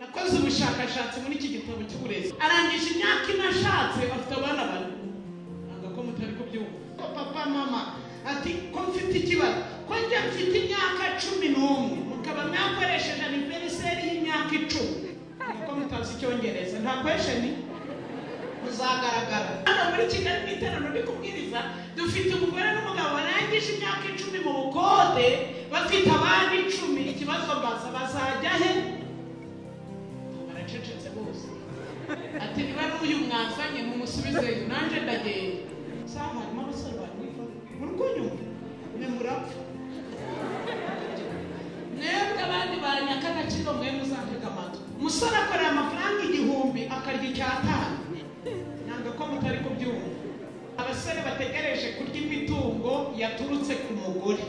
nakoze ubushakashatsi muri iki gitabo cy'uburezi arangije imyaka ine ashatse afite abana bane ntabwo ko mutari kubyumva ko papa mama ati ko mfite ikibazo ko njye mfite imyaka cumi n'umwe mukaba mwakoresheje aniveriseri y'imyaka icumi nkuko mutazi icyongereza nta kwesheni muzagaragara hano muri kigali mu iterano ndi kubwiriza dufite umugore n'umugabo barangije imyaka icumi mu bukode bafite abana icumi ikibazo mbaza bazajya he baracecetse bose ati niba n'uyu mwazanye mumusubizeyo nanjye ndagenda saha harimo abasore bamwifa murukunyumva mwe murapfa mwebwe abandi ba nyakagaciro mwe muzantega amatwi umusore akorera amafaranga igihumbi akarya icyatanu ntabwo ko mutari kubyumva abasore bategereje kurya imitungo yaturutse ku mugore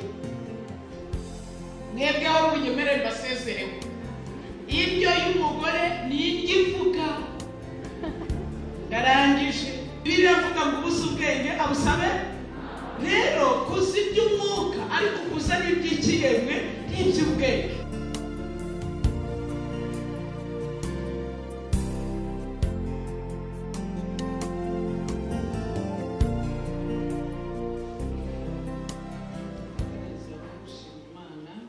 mwebwe aho mugemere basezerewe indyo y'umugore ni indyo ivuga ndarangije biravuga ngo ubuze ubwenge abusabe rero kuzi iby'umwuka ariko kuza n'iby'ikiremwe n'iby'ubwenge Imana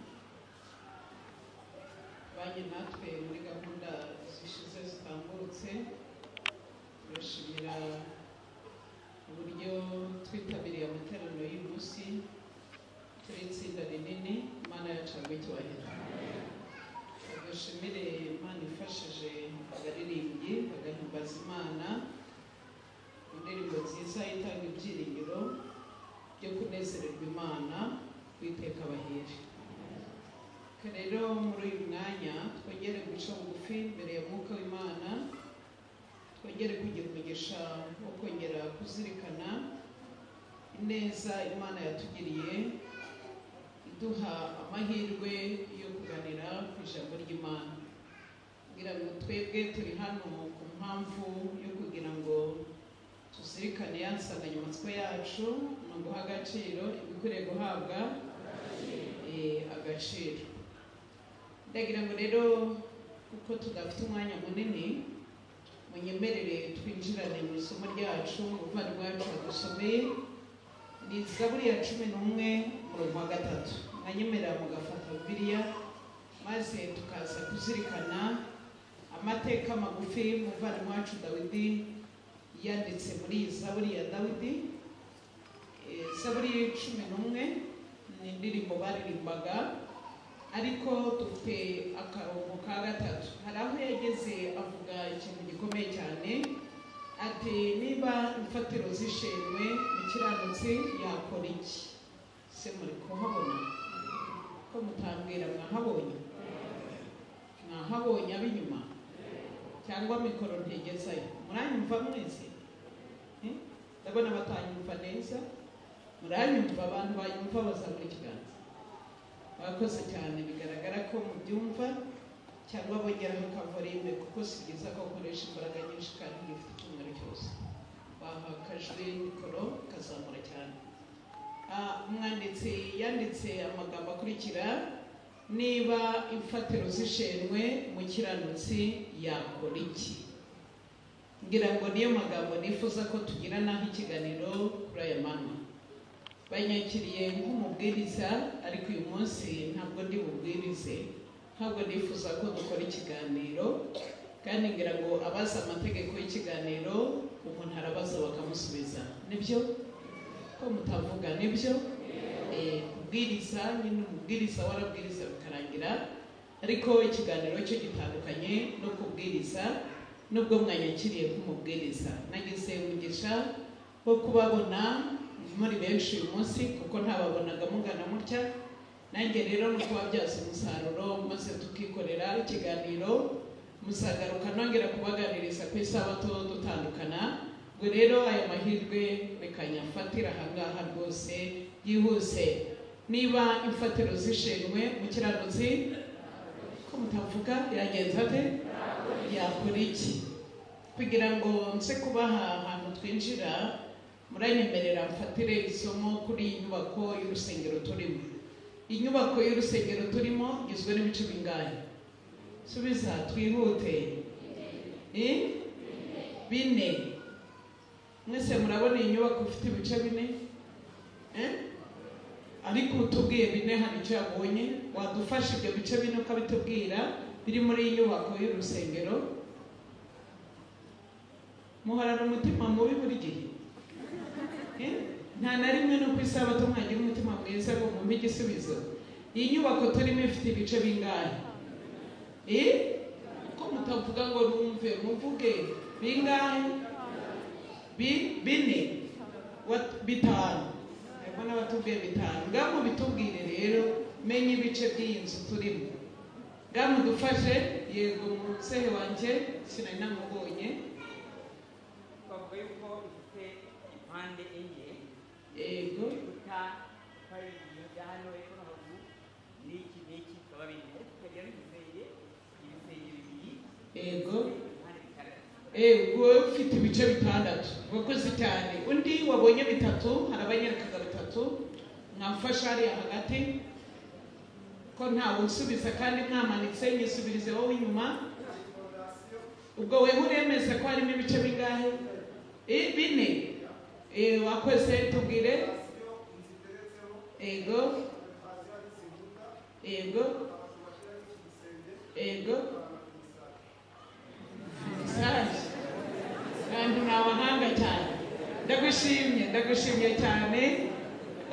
bajye natwe muri gahunda zishize zitambutse turashimira uburyo twitabiriye amateraniro y'uyu munsi turi itsinda rinini imana yacu icyubahiro tugashimire imana ifashije abaririmbyi bagahimbaza imana indirimbo nziza itanga ibyiringiro byo kunezererwa imana witeka abahiri Twe rero muri uyu mwanya twongere guca bugufi imbere ya mwuka w'imana twongere kugira umugisha wo kongera kuzirikana ineza imana yatugiriye iduha amahirwe yo kuganira ku ijambo ry'imana kugira ngo twebwe turi hano ku mpamvu yo kugira ngo tuzirikane ya nsanganyamatsiko yacu ni uguha agaciro ibikwiriye guhabwa eh, agaciro ndagira ngo rero kuko tudafite umwanya munini munyemerere twinjirane mu isomo ryacu umuvandimwe wacu yadusomeye ni zaburi ya cumi n'umwe umurongo wa gatatu mwanyemerera mugafata bibiliya maze tukaza kuzirikana amateka magufi umuvandimwe wacu dawidi yanditse muri iyi zaburi ya dawidi Eh, zaburi cumi n'umwe ni indirimbo baririmbaga ariko dufite akarongo ka gatatu hari aho yageze avuga ikintu gikomeye cyane ati niba imfatiro zishinwe umukiranutsi yakora iki se muri kuhabona ko mutambwira mwahabonye mwahabonye ab'inyuma cyangwa mikoro ntegezayo muranyumva mwese Eh? ndabona batanyumva neza muranyumva abantu banyumva bazamura ikiganza mwakoze cyane bigaragara ko mubyumva cyangwa bongeraho akavorime kuko si byiza ko ukoresha imbaraga nyinshi kandi ngifite icyumweru cyose baha akajwi mikoro kazamura cyane Ah, umwanditsi yanditse amagambo akurikira niba imfatiro zishenwe umukiranutsi yakora iki ngira ngo niyo magambo nifuza ko tugira naho ikiganiro kuri aya manywa banyakiriye nk'umubwiriza ariko uyu munsi ntabwo ndi bubwirize ntabwo nifuza ko dukora ikiganiro kandi ngira ngo abazi amategeko y'ikiganiro umuntu arabaza bakamusubiza nibyo ko mutavuga nibyo Eh, kubwiriza nyine umubwiriza warabwiriza bikarangira ariko ikiganiro cyo gitandukanye no kubwiriza nubwo mwanyakiriye nk'umubwiriza nagize umugisha wo kubabona muri benshi uyu munsi kuko ntababonaga mugana mutya nanjye rero no kubabyaza umusaruro maze tukikorera ikiganiro musagaruka nongera kubaganiriza ku isabato dutandukana ngo rero aya mahirwe reka nyafatire ahangaha rwose byihuse niba imfatiro zishinwe mu kiranutsi ko mutavuga yagenza ate yakora iki kugira ngo nse kubaha ahantu twinjira muranyemerera mfatire isomo kuri iyi nyubako y'urusengero turimo inyubako y'urusengero turimo igizwe n'ibice bingahe subiza twihute Eh? bine mwese murabona iyi nyubako ifite ibice bine Eh? ariko utubwiye bine hari icyo yabonye wadufasha ibyo bice bine ukabitubwira biri muri iyi nyubako y'urusengero muharana umutima mubi buri gihe Eh? nta na rimwe no ku isabato mwagira umutima mwiza ngo mwumve igisubizo iyi nyubako turimo ifite ibice bingahe Eh? ko mutavuga ngo numve muvuge bingahe Bi- bine Wat- bitanu harimo n'abatubwiye bitanu ngaho bitubwire rero menya ibice by'iyi nzu turimo ngaho mudufashe yego muzehe wanjye sinari namubonye twavuga yuko ifite impande enye yego urukuta hari ibya hano hepfo no haruguru n'iki n'iki bikaba bine tukagira n'ibisenge ibisenge bibiri yego impande bitandatu yego wowe ufite ibice bitandatu wakoze cyane undi wabonye bitatu hari abanyerekaga bitatu mwamfasha hariya hagati ko ntawe unsubiza kandi mwamanitse nyisubirize wowe inyuma ubwo we uremeza ko harimo ibice bingahe Eh, bine Eh, wakoze tubwire yego yego yego message kandi ni abahanga cyane ndagushimye ndagushimye cyane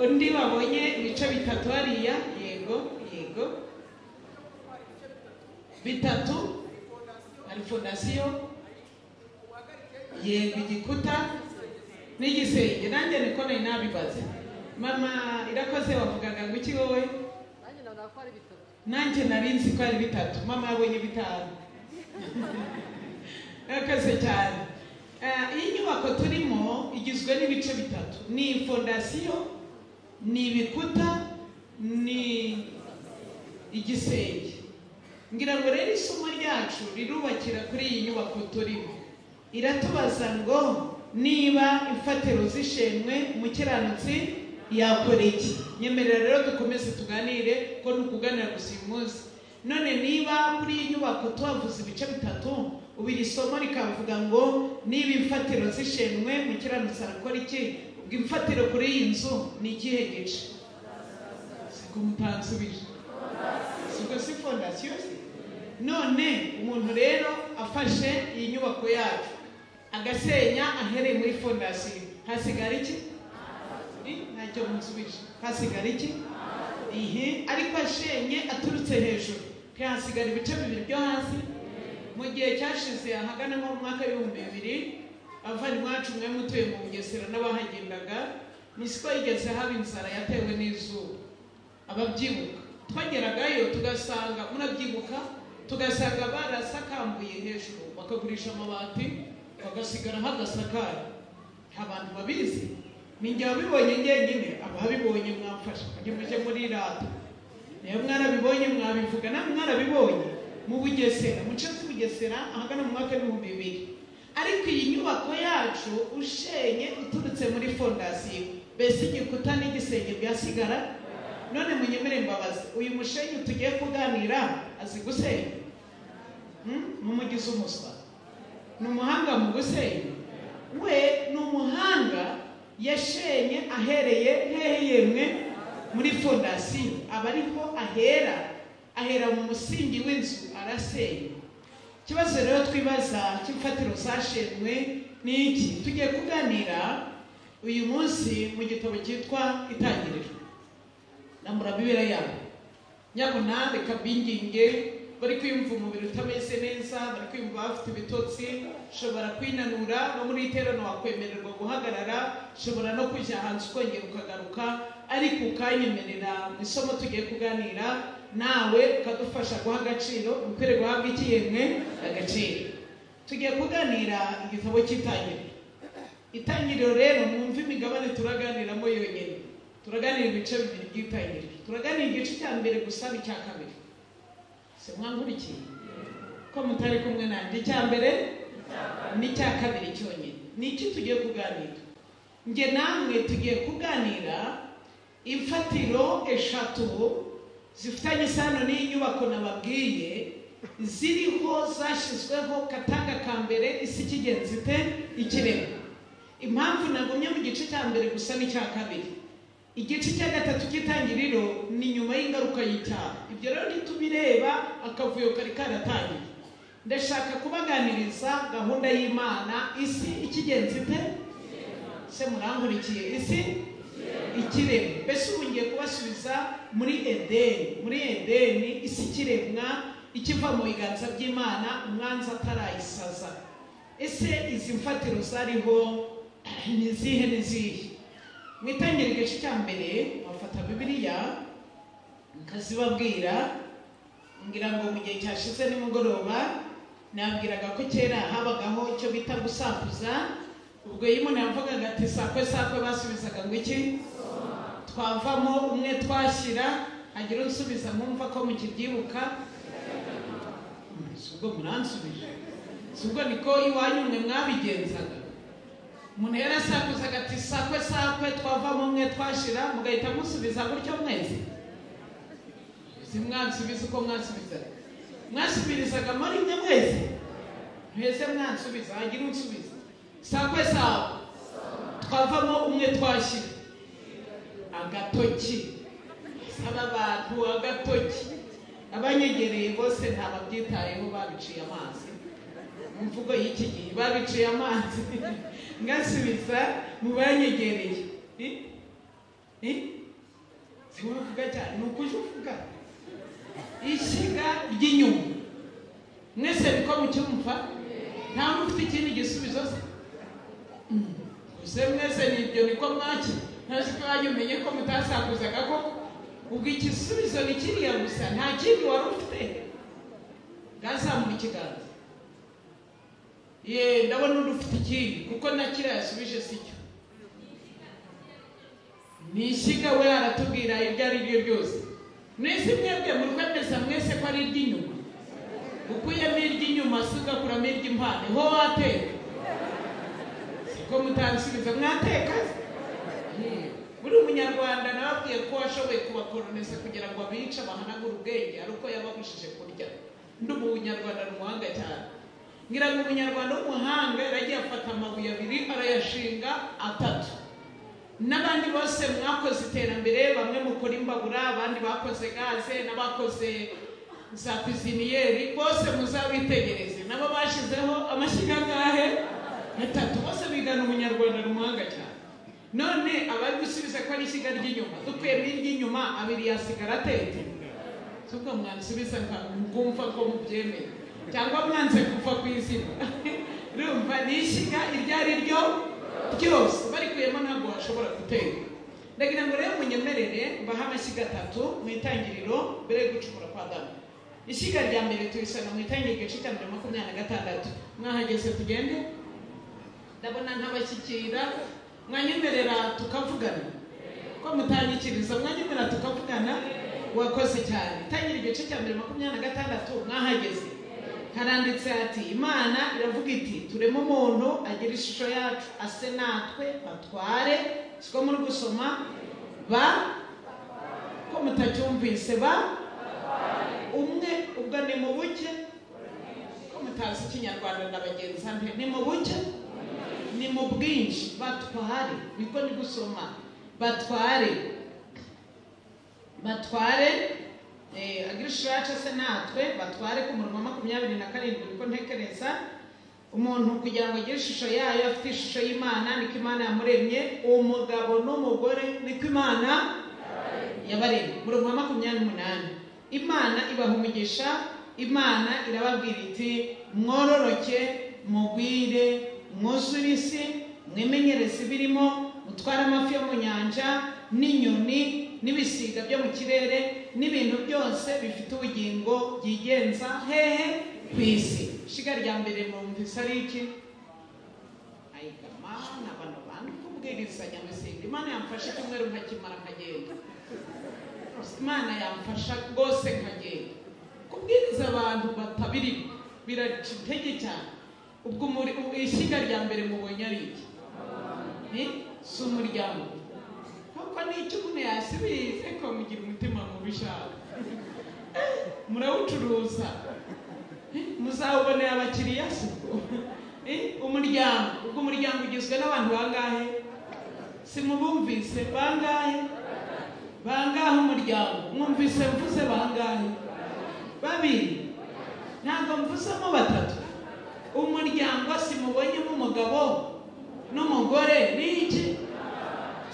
undi wabonye ibice bitatu hariya yego yego bitatu hari fondasiyo yego igikuta n'igisenge nanjye niko nari nabibaze mama irakoze wavugaga ngo iki wowe nanjye nabonaga ko ari bitatu nanjye nari nzi ko ari bitatu mama yabonye bitanu murakoze cyane Eh, iyi nyubako turimo igizwe n'ibice bitatu ni fondasiyo ni ibikuta ni igisenge ngira ngo rero isomo ryacu rirubakira kuri iyi nyubako turimo iratubaza ngo niba imfatiro z'ishimwe umukiranutsi yakora iki nyemerera rero dukomeze tuganire ko ni ukuganira gusa uyu munsi none niba muri iyi nyubako tuhavuze ibice bitatu ubu iri somo rikavuga ngo niba imfatiro z'ishimwe umukiranutsi arakora iki ubwo imfatiro kuri iyi nzu ni ikihe gice siko mutansubije siko si fondasiyo se none umuntu rero afashe iyi nyubako yacu agasenya ahereye muri fondasiyo hasigara iki Ni, ntacyo musubije hasigara iki ihe ariko ashenye aturutse hejuru ntihasigara ibice bibiri byo hasi mu gihe cyashize ahagana nko mu mwaka w'ibihumbi bibiri abavandimwe bacu mwe mutuye mu bugesera n'abahagendaga nisiko yigeze haba inzara yatewe n'izuba ababyibuka twageragayo tugasanga murabyibuka tugasanga barasakambuye hejuru bakagurisha amabati bagasigara hadasakaye nta bantu babizi ninjye wabibonye njyenyine ababibonye mwamfasha mujye mujye muri rata niyo mwarabibonye mwabivuga namwe mwarabibonye mu bugesera mu muce z'ubugesera ahagana mu mwaka w'ibihumbi bibiri ariko iyi nyubako yacu ushenye uturutse muri fondasiyo mbese igikuta n'igisenge byasigara none munyemere mbabazi uyu mushenyi tugiye kuganira azi gusenya Hmm? ni umugizi umuswa ni umuhanga mu gusenya we ni umuhanga yashenye ahereye hehe yemwe muri fondasiyo aba ariho ahera ahera mu musingi w'inzu arasenya ikibazo rero twibaza cy'imfatiro zashenwe ni iki tugiye kuganira uyu munsi mu gitabo cyitwa itangiriro namura bibera yabo nyabona reka binginge bari kwiyumva umubiri utameze neza bari kwiyumva bafite ibitotsi ushobora kwinanura no muri iterano wakwemererwa guhagarara ushobora no kujya hanze ukongera ukagaruka ariko ukanyemerera mu isomo tugiye kuganira nawe ukadufasha guha agaciro ukwiriye guhabwa iki yemwe agaciro tugiye kuganira igitabo cy'itangiriro itangiriro rero mwumve imigabane turaganiramo yonyine turaganira ibice bibiri by'itangiriro turaganira igice cya mbere gusa n'icya kabiri se mwankurikiye ko mutari kumwe nanjye icya mbere n'icya kabiri cyonyine ni iki tugiye kuganira njye namwe tugiye kuganira imfatiro eshatu zifitanye isano n'iyi nyubako nababwiye ziriho zashyizweho katanga ka mbere isi ikigenzi te ikiremwa impamvu nagumye mu gice cya mbere gusa n'icya kabiri igice cya gatatu cy'itangiriro ni nyuma y'ingaruka y'icyaha ibyo rero ntitubireba akavuyo kari karatangiye ndashaka kubaganiriza gahunda y'imana isi ikigenzi te se murangurikiye isi ikiremwa mbese ubu ngiye kubasubiza muri edeni muri edeni isi ikiremwa ikiva mu biganza by'imana umwanzi atarayisaza ese izi mfatiro zariho ni izihe n'izihe mu itangiriro igice cya mbere bafata bibiliya nkazibabwira ngira ngo mu gihe cyashize nimugoroba nabwiraga ko kera habagaho icyo bita gusakuza ubwo iyo umuntu yavugaga ati sakwe sakwe basubizaga ngo iki twavamo umwe twashyira hagira unsubiza nkumva ko mukibyibuka si ubwo muransubije si ubwo niko iwanyu mwe mwabigenzaga umuntu yari asakuzaga ati sakwe sakwe twavamo umwe twashira mugahita musubiza gutyo mwese si mwansubiza uko mwansubizaga mwasubirizaga muri mwe mwese mwese mwansubiza hagira unsubiza sakwe sakwe twavamo umwe twashyira agatoki saba abantu agatoki abanyegereye bose ntababyitayeho babiciye amazi mu mvugo y'iki gihe babiciye amazi ngasubiza mu banyegereye Eh? Eh? si wowe uvuga cyane ni ukujya uvuga ishyiga ry'inyuma mwese niko mucyumva nta muntu ufite ikindi gisubizo se Mm. ese mwese ni ibyo niko mwaki ntazi ko iwanyu umenye ko mutasakuzaga koko ubwo igisubizo ni kiriya gusa nta kindi wari ufite bwazamura ikiganza ye ndabona undi ufite ikindi kuko na kiriya yasubije si cyo ni ishyiga we aratubwira ibyo ari byo byose mwese mwebwe murwemeza mwese ko ari iry'inyuma ukuyemo iry'inyuma si ugakuramo iry'impande ho wateka siko mutansubiza mwateka se buri munyarwanda nababwiye ko washoboye kubakoroniza kugira ngo abice bahanagure ubwenge ari uko yababujije kurya ndi umunyarwanda ni umuhanga cyane ngira ngo umunyarwanda w'umuhanga yaragiye afata amabuye abiri arayashinga atatu n'abandi bose mwakoze iterambere bamwe mukora imbabura abandi bakoze gaze n'abakoze za kuziniyeri bose muzabitegereze nabo bashyizeho amashyiga angahe atatu bose bigana umunyarwanda ni umuhanga cyane none abari gusubiza ko ari ishyiga ry'inyuma dukuyemo iry'inyuma abiri yasigara atete tubwo mwansubiza nka mwumva ko mubyemeye cyangwa mwanze kuva ku izina rumva ni ishyiga iryo ari ryo ryose barikuyemo ntabwo washobora gutera ndagira ngo rero munyemerere mbahe amashyiga atatu mu itangiriro mbere yo gucukura kwa damu ishyiga rya mbere turisanga mu itangiriro igice cya mbere makumyabiri na gatandatu mwahageze tugende ndabona ntabashyikira mwanyemerera tukavugana ko mutanyikiriza mwanyemerera tukavugana wakoze cyane tangira igice cya mbere makumyabiri na gatandatu mwahageze haranditse hati imana iravuga iti turema umuntu agira ishusho yacu ase natwe batware siko muri gusoma ba ko mutacyumvise ba umwe ubwo ni mu buke ko mutazi ikinyarwanda na bagenzi be ni mu buke ni mu bwinshi batware niko ndi gusoma batware batware eh, agirishuraca se natwe batware ku murongo wa makumyabiri na karindwi niko ntekereza umuntu kugira ngo agire ishusho yayo afite ishusho y'imana niko imana yamuremye umugabo n'umugore niko imana yabaremye murongo wa makumyabiri n'umunani imana ibaha umugisha imana irababwira iti mwororoke mugwire mwuzure isi mwimenyereze ibirimo mutware amafi yo mu nyanja n'inyoni n'ibisiga byo mu kirere n'ibintu byose bifite ubugingo byigenza hehe ku isi ishiga rya mbere mwumvise ari iki ayigama ni abantu bandi kubwiriza nyamusinga imana yamfasha icyumweru nkakimara nkagenda imana yamfasha rwose nkagenda kubwiriza abantu batabiri biraca intege cyane ubwo muri ubu ishyiga rya mbere mubonye ari iki Ni? si umuryango kuko n'icyo umuntu yasubize ko mugira umutima mubi ushaka murawucuruza muzabonera abakiriya siko umuryango ubwo umuryango ugizwe n'abantu bangahe simubumvise bangahe bangahe umuryango mwumvise mvuze bangahe babiri ntabwo mvuzemo batatu umuryango simubonyemo umugabo n'umugore n'iki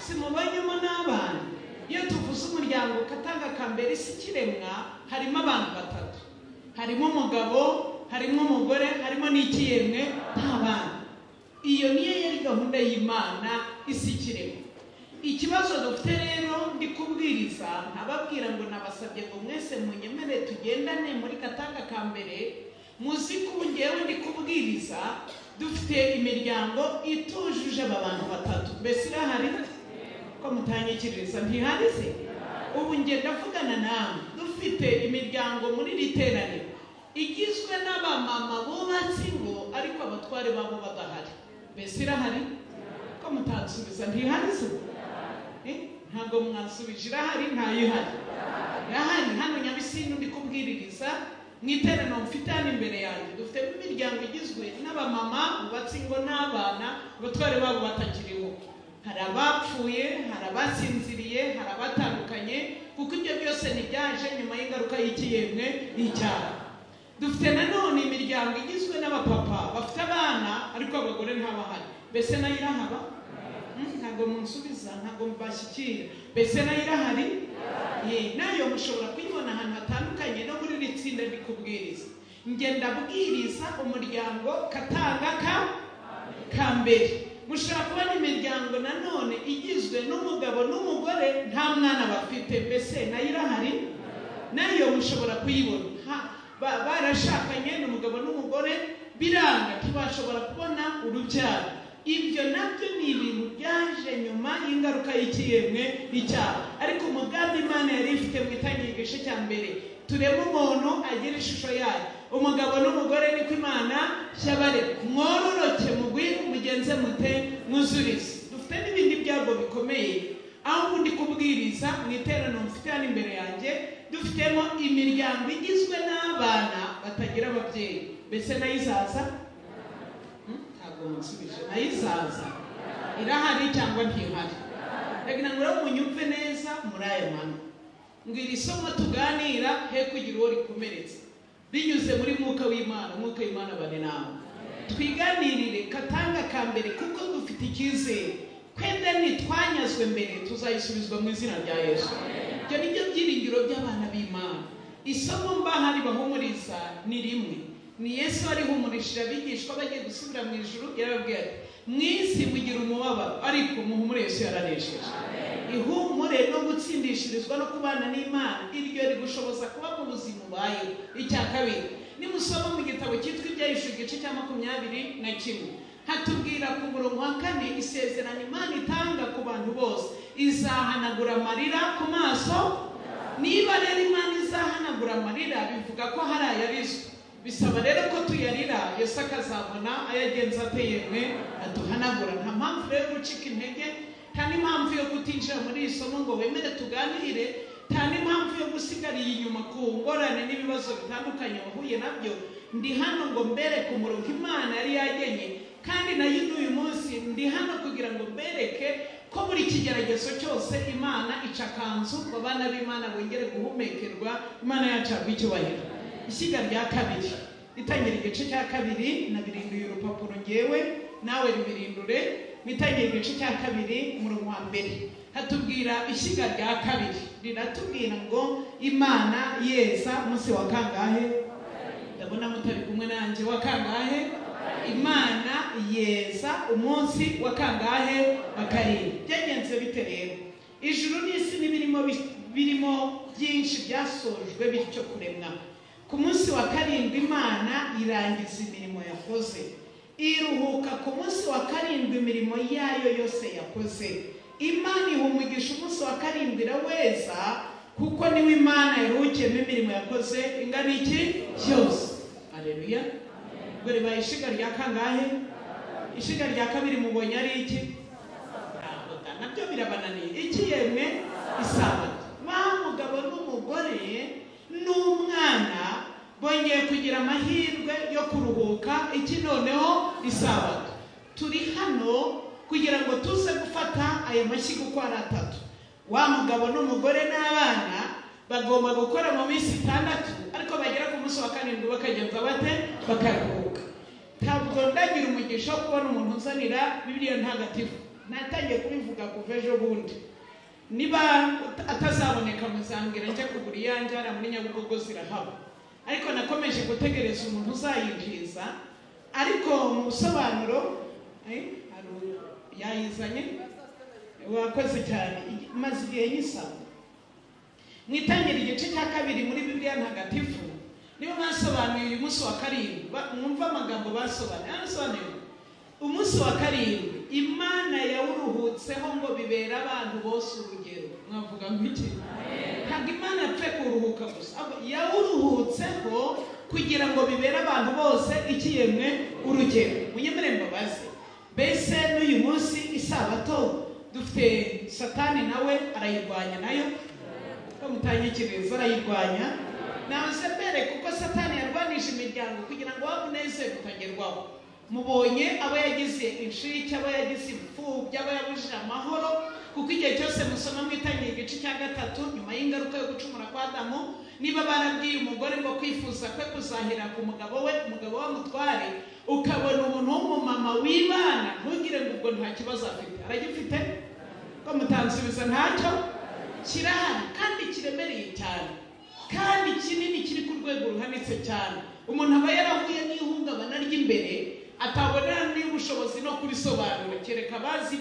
simubonyemo n'abana iyo tuvuze umuryango ukatanga kambere isi kiremwa harimo abantu batatu harimo umugabo harimo umugore harimo n'ikiremwe nta bana iyo niyo yari gahunda y'imana isi kiremwa ikibazo dufite rero ndi kubwiriza ntababwira ngo nabasabye ngo mwese munyemere tugendane muri katanga ka mbere muzi ko ubu njyewe ndi kubwiriza dufite imiryango itujuje aba bantu batatu mbese irahari ko mutanyikiriza ntihari se ubu njye ndavugana nawe dufite imiryango muri iri teraniro igizwe n'abamama bubatse ingo ariko abatware babo badahari mbese irahari ko mutansubiza ntihari se Eh, ntabwo mwasubije irahari ntayihari irahari hano nyabisindu ndi kubwiririza mu iteraniro mfite hano imbere yanjye dufitemo imiryango igizwe n'abamama bubatse ingo n'abana abatware babo batakiriho hari abapfuye hari abasinziriye hari abatandukanye kuko ibyo byose ntibyaje nyuma y'ingaruka y'ikiyemwe n'icyaha dufite nanone imiryango igizwe n'abapapa bafite abana ariko abagore ntabahari mbese nayo irahaba Mm, ntabwo munsubiza ntabwo mbashyikira mbese nayo irahari Ye, nayo mushobora kuyibona ahantu hatandukanye no muri iri tsinda ndi kubwiriza njye ndabwiriza umuryango katanga ka ka mbere mushobora kubona imiryango nanone igizwe n'umugabo n'umugore nta mwana bafite mbese nayo irahari nayo mushobora kuyibona Ha- ba- barashakanye ni umugabo n'umugore biranga ntibashobora kubona urubyaro ibyo nabyo ni ibintu byaje nyuma y'ingaruka y'ikiyemwe n'icyaha ariko umugambi imana yari ifite mu itangiriro igice cya mbere turebe umuntu agira ishusho yayo umugabo n'umugore niko imana yabare mwororoke mugwire mugenze mute mwuzurize dufite n'ibindi byago bikomeye aho ubundi kubwiriza mu iteraniro mfite hano imbere yanjye dufitemo imiryango igizwe n'abana batagira ababyeyi mbese nayo izaza ntabwo munsubije nayo izaza irahari cyangwa ntihari ndagira ngo rero munyumve neza muri aya mano ngo iri somo tuganira he kugira uwo rikomeretsa binyuze muri mwuka w'imana mwuka w'imana bane nawe twiganirire katanga ka mbere kuko dufite icyizere kwenda nitwanyazwe mbere tuzayisubizwa mu izina rya yesu ibyo ni byo byiringiro by'abana b'imana isomo mbaha ribahumuriza ni rimwe ni yesu warihumurishije abigishwa bagiye gusubira mu ijuru yarababwiye ati mu isi mugira umubabaro ariko muhumure yesu yaranesheje ihumure no gutsindishirizwa no kubana n'imana iryo rigushoboza kuba mu buzima ubayeho icya kabiri nimusoma mu gitabo cyitwa ibyahishwe igice cya makumyabiri na kimwe hatubwira ku murongo wa kane isezerano imana itanga ku bantu bose izahanagura amarira ku maso niba rero imana izahanagura amarira bivuga ko hari ayarizwe bisaba rero ko tuyarira yesu akazabona ayagenza ate yemwe aduhanagura nta mpamvu rero yo gucika intege nta n'impamvu yo kutinjira muri iri somo ngo wemere tuganire nta n'impamvu yo gusigarira inyuma ku ngorane n'ibibazo bitandukanye wahuye nabyo ndi hano ngo mbereke umurongo imana yari yagenye kandi nayo n'uyu munsi ndi hano kugira ngo mbereke ko buri kigeragezo cyose imana ica akanzu ngo abana b'imana bongere guhumekerwa imana yacu yagwa icyubahiro ishyiga rya kabiri itangira igice cya kabiri nabirinduye urupapuro ngewe nawe ribirindure itangira igice cya kabiri murongo wa mbere hatubwira ishyiga rya kabiri riratubwira ngo imana yeza munsi wa kangahe ndabona mutari kumwe nanjye wa kangahe imana yeza umunsi wa kangahe wa karindwi byagenze bite rero ijuru n'isi n'ibirimo bi- birimo byinshi byasojwe bityo kuremwa ku munsi wa karindwi imana irangiza imirimo yakoze iruhuka ku munsi wa karindwi imirimo yayo yose yakoze imana iha umugisha umunsi wa karindwi iraweza kuko niwe imana yaruhukiyemo imirimo yakoze ingana iki yose areruya ngo ribaye ishiga rya kangahe ishiga rya kabiri mubonye ari iki Isabato. nabyo birabananiye iki yemwe isabato ba mugabo n'umugore n'umwana bongeye kugira amahirwe iki noneho isabato turi hano kugira ngo tuze gufata aya mashyiga uko ari atatu wa mugabo n'umugore n'abana bagomba gukora mu minsi itandatu ariko bagera ku munsi wa karindwi bakagenza bate bakaruhuka ntabwo ndagira umugisha wo kubona umuntu uzanira bibiliya ntagatifu natangiye kubivuga kuva ejo bundi niba atazaboneka muzambwira njye kugura iyanjye hariya muri nyabugogo zirahaba ariko nakomeje gutegereza umuntu uzayinjiza ariko mu busobanuro eh, hari- yayizanye wakoze cyane maze igihe nyisaba mu itangira igice cya kabiri muri bibiliya ntagatifu nibo basobanuye uyu munsi wa karindwi Ba- mwumve amagambo basobanuye arasobanuye umunsi wa karindwi imana yawuruhutseho ngo bibera abantu bose urugero mwavuga ngo iki ntabwo imana yapfe kuruhuka gusa ahubwo yawuruhutseho kugira ngo bibere abantu bose ikiyemwe urugero munyemere mbabazi mbese n'uyu munsi isabato dufite satani nawe arayirwanya nayo bamutangikiriza arayirwanya naze mbere kuko satani yarwanije imiryango kugira ngo waba unezere ukagerwaho mubonye abo yagize inshike abo yagize imfubyi abo yabujije amahoro kuko igihe cyose musoma mwitangiye igice cya gatatu nyuma y'ingaruka yo gucumura kwa adamu niba barabwiye umugore ngo kwifuza kwe kuzahera ku mugabo we umugabo we amutware ukabona umuntu w'umumama wibana ntugire ngo ubwo nta kibazo afite aragifite ko mutansubiza ntacyo kirahari kandi kiremereye cyane kandi kinini kiri ku rwego ruhanitse cyane umuntu aba yarahuye n'ihungabana ry'imbere atabona n'ubushobozi no kurisobanura kereka abazi